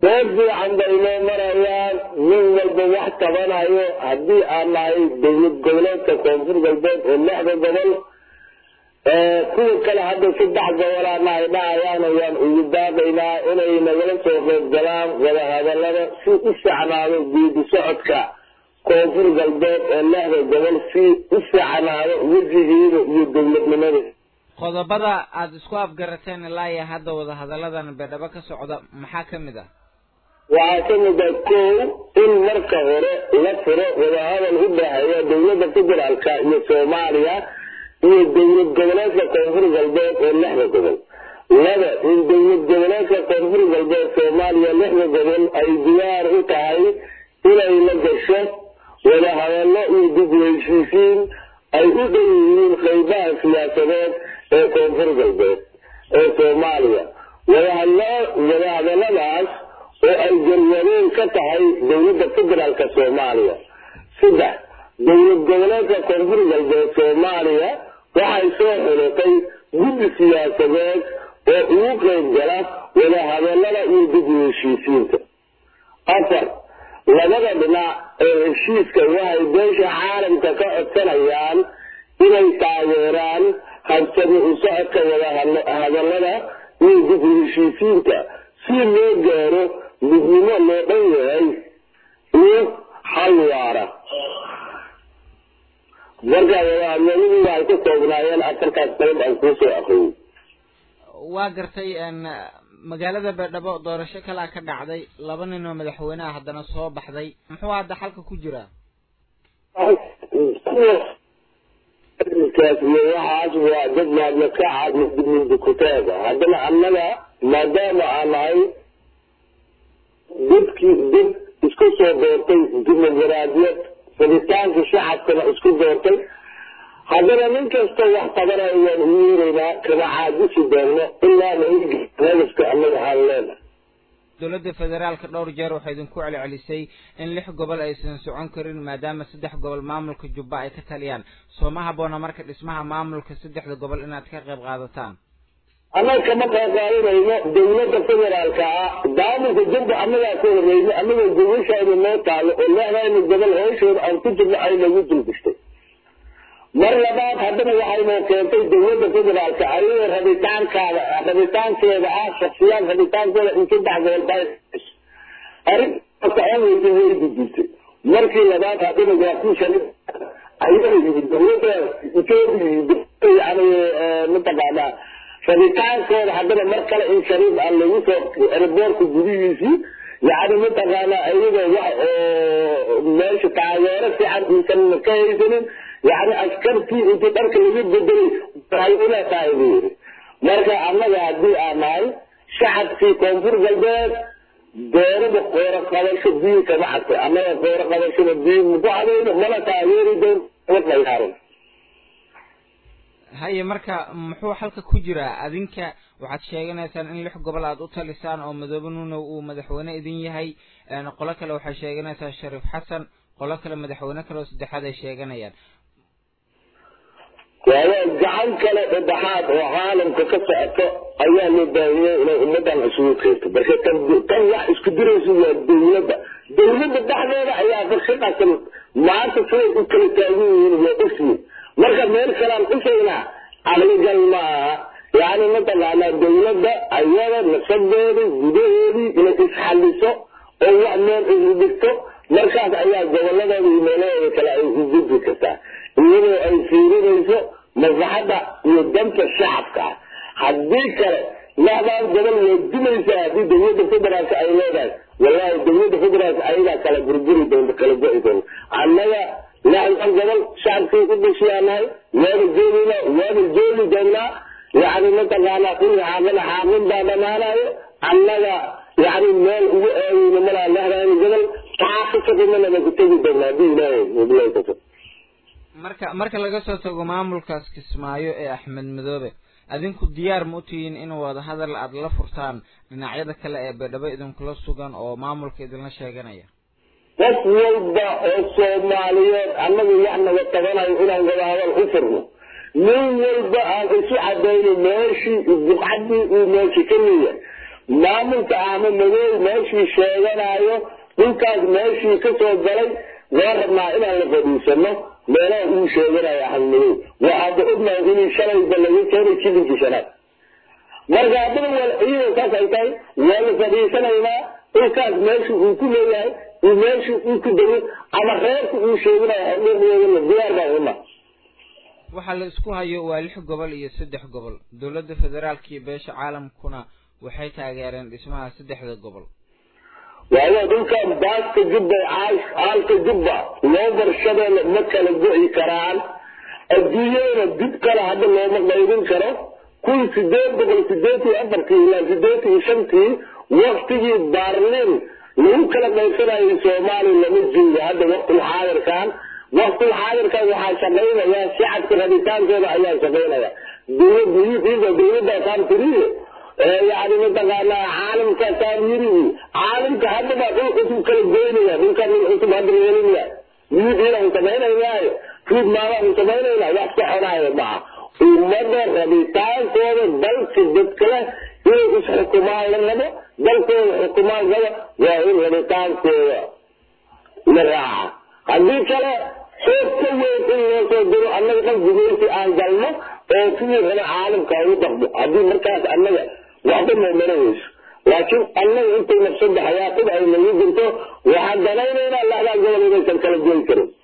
meel fiican bay noo marayaan nin walba wax tabanayo haddii aan nahay dowlad goboleedka koonfur galbeed oo lixda gobol kuwa kale hadda saddex gobolaana ay dhahayaan ayaan ugu daaqaynaa inay nagala soo qayb galaan wadahadalada si u ficnaado geedi socodka koonfur galbeed oo lixda gobol si u ficnaado wejigeeda iyo dowladnimada qodobada aada isku afgarateen ilaa iyo hadda wadahadalladan beedhabo ka socda maxaa ka mid ah waxaa ka mid ah kow in marka hore la furo wadahadal u dhexeeya dowladda federaalka iyo soomaaliya iyo dowlad goboleedka koonfur galbeed oo lixda gobol laba in dowlad goboleedka koonfur galbeed soomaaliya lixda gobol ay diyaar u tahay inay la gasho wadahadallo iyo dib u heshiisiin ay u dhow yihiin qaybaha siyaasadeed ee koonfur galbeed ee soomaaliya wadahadalladaas oo ay jarwadeen ka tahay dowladda federaalka soomaaliya saddex dowlad goboleedka koonfur galbeed soomaaliya waxay soo xulatay guddi siyaasadeed oo ugu qayb gala wadahadallada iyo dib u heshiisiinta afar labada dhinac ee heshiiska waxay beesha caalamka ka codsanayaan inay taageeraan habsami u socodka wadahadallada iyo dib u heshiisiinta si loo gaaro midnimo loo dhan yahay iyo hal waara marka wadahadalladii waxay ka koobnaayeen afartaas qalab aan kuusoo aqriyay waa gartay magaalada beedhabo doorasho kalaa ka dhacday laba nin oo madaxweyne ah haddana soo baxday muxuu hadda xalka ku jiraa kaas iyo waxaas waa dad maadlakaca mindukutaaga haddana annaga maadaama aan nahay dadkii dad isku soo doortay dimuqraadiyad rabitaanka shacabkana isku doortay haddana nin kasta wax qabanayo waan ugu yeeraynaa kama caadisi doonno ilaa nagaska annaga aan leenahay dowladda federaalka dhowr jeer waxay idinku celcelisay in lix gobol aysan socon karin maadaama saddex gobol maamulka jubba ay ka taliyaan soo ma habboona marka dhismaha maamulka saddexda gobol inaad ka qayb qaadataan annaga kama qayb qaadanayno dowladda federaalka ah maamulka jubba annagaa ku horeyno annaga gobashaada noo taalo oo lexdayna gobol hooshooda aan ku jirno ay nagu dulbistay mar labaad haddana waxaynoo keentay dowladda federaalka ayadoo rabitaankaada rabitaankeeda ah shaksiyaad rabitaankooda in saddex gobol baa arrin socon weyda way gudbisay markii labaad haddana waa ku shalay ayada yimid dowladda etoobiya yani mataqaanaa rabitaankooda haddana mar kale in shariif aan lagu soo erboorka gudihiisii yani mataqaanaa ayadoo wax oo meesha taageero fiican uusan ka haysanin yani askartii intii dharka laga bedelay waxay ula tahay buu yidhi marka annaga haddii aan nahay shacabkii koonfur galbeed doorada qooro qabasho biyo kama cadtay annaga qooro qabashada biyo maku cadayno mana taageeri doon qayaaran haye marka muxuu xalka ku jiraa adinka waxaad sheeganaysaan in lix gobol aad u talisaan oo madoobe nuunow uu madaxweyne idin yahay qolo kale waxay sheeganaysaa shariif xasan qolo kale madaxweyne kale oo saddexaad ay sheeganayaan waayo gacan kale dhexaad oo caalamka ka socoto ayaa loo baahiyey inay ummadan isugu keento marka tan tan wax isku diraysa waa dowladda dowladda dhexdeeda ayaa farshaqasan maanta siday u kala taagan yihiin waa ogyihin marka meel kalaan usaynaa caqligal ma aha yani mataqaanaa dowladda ayada nasadeeda gudaheedii inay isxaliso oo wax meel isu dhigto markaas ayaa goboladeeda iyo meelaheeda kale ay u gudbi kartaa iyadoo ay fiirinayso maslaxadda iyo danta shacabka ah haddii kale lixdaan gobol way dimaysaa haddii dowladda federaalka ay leedahay wallahi dowladda federaalka ayagaa kala burburi doonta kala go-i doonta annaga lixdan gobol shacabkii u dhashiyaanahay waana joogaynaa waana joogi doonaa yani mataqaanaa kulli xaaqina xaaqin baa dhamaanayo annaga yani meel ugu aadayno malaa lixdan gobol xaaqisadimanaba ku tegi doonaa haddii ilaahay wabilahi tawfiiq marka marka laga soo tago maamulkaas kismaayo ee axmed madoobe adinku diyaar ma u tihiin in wada hadal aad la furtaan dhinacyada kale ee beedhabo idinkula sugan oo maamulka idinla sheeganaya qof walba oo soomaaliyeed annagu wax naga tabanayo inaan wada hadal u furno nin walba aan isu cadayno meeshii buqcadii uu meesha ka leeyahay maamulka ahma madow meeshii sheeganayo dhulkaas meeshii ka soo galay waa rabnaa inaan la fadhiisano meelaha uu sheeganayo ahma madow waxaada ognahay inuu shalayba laga keenay jibinkii shanaad marka haddana waa ciidan saas ay tahay waa la fadhiisanaynaa dhulkaas meesha uu ku leeyahay iyo meesha uu ku dego ama reerka uu sheeganayo xordheedeedana diyaar baan una waxaa la isku hayo waa lix gobol iyo saddex gobol dowladda federaalka iyo beesha caalamkuna waxay taageereen dhismaha saddexda gobol waayo dhulkan baaska jubba caalka jubba loo barshadeena ma kala go'i karaan adduunyadana dib kale hadda looma qaybin karo kun sideed boqol sideed iyo afartii ilaa sideed iyo shantii waktigii baarlin lagu kala qaybsanayay soomaaliya lama joogo hadda waqtul xaadirkan waqtul xaadirkan waxaa shaqaynaya shacabka rabitaankooda ayaa shaqaynaya dowladda dowladdaasaan tiriyo yani mataqaanaa caalamka taamyirigi caalamka hadda baa dhul cusub kala goynaya dhulka dhul cusub hadda yeelinaya miidiina u samaynayaayo fiid maadahu samaynayna wax soconaayo maha ummada rabitaankooda dalka dadka leh inay isxukumaan la rabo dalkooda xukumaan raba waa in rabitaankooda la raaca haddii kale xoog ka weyn in loo soo diro annaga dhan gumeysi aan galno oo sidii raba caalamka ugu dhaqmo haddii markaas annaga waxba noomana weyso laakiin annaga intay nafsada xayaatida ay nagu jirto waxaan danaynaynaa laxdaa gobol inaysan kala goyi karin